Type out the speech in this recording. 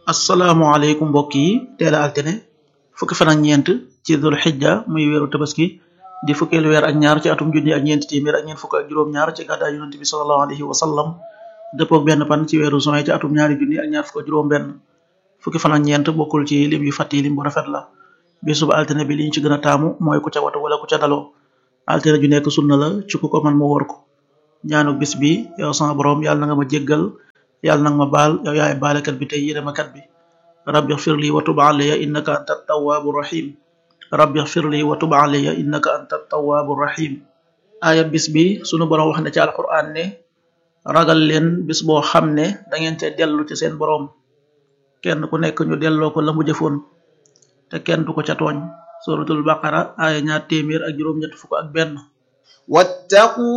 asalaamaaleykum mbokk yi teel a altine fukki fan ak ñeent ci dul xijja muy weeru tabaski di fukkeelu weer ak ñaar ci atum junni ak ñeenti téeméer ak ñeent fukk ak juróom-ñaar ci gàddaay yonent bi sallallahu alayhi wa sallam dëppoog benn pan ci weeru juin ci atum ñaari junni ak ñaar fukk ak juróom-benn fukki fan ak ñeent bokkul ci lim yu fàtti lim bu rafet la bésub altine bi liñ ci gën a taamu mooy ku ca watu wala ku ca daloo altine ju nekk sunna la ci ku ko man mu wóor ko ñaanu bis bi yow sama borom yàlla na nga ma jéggal yàlla nag ma baal yow yaay baalekat bi tey yërëmakat bi rabbi xfir li wa tub alayya innaka anta tawaabu rahim rabbi xfir li wa tub alayya innaka anta tawaabu rahim aaya bis bi sunu borom wax ne ci alquran ne ragal leen bis boo xam ne da ngeen te dellu ci seen borom kenn ku nekk ñu delloo ko la mu jëfoon te kenn du ko ca tooñ suratul baqara aaya ñaar téeméer ak juróom-ñett fukk ak benn wattaqu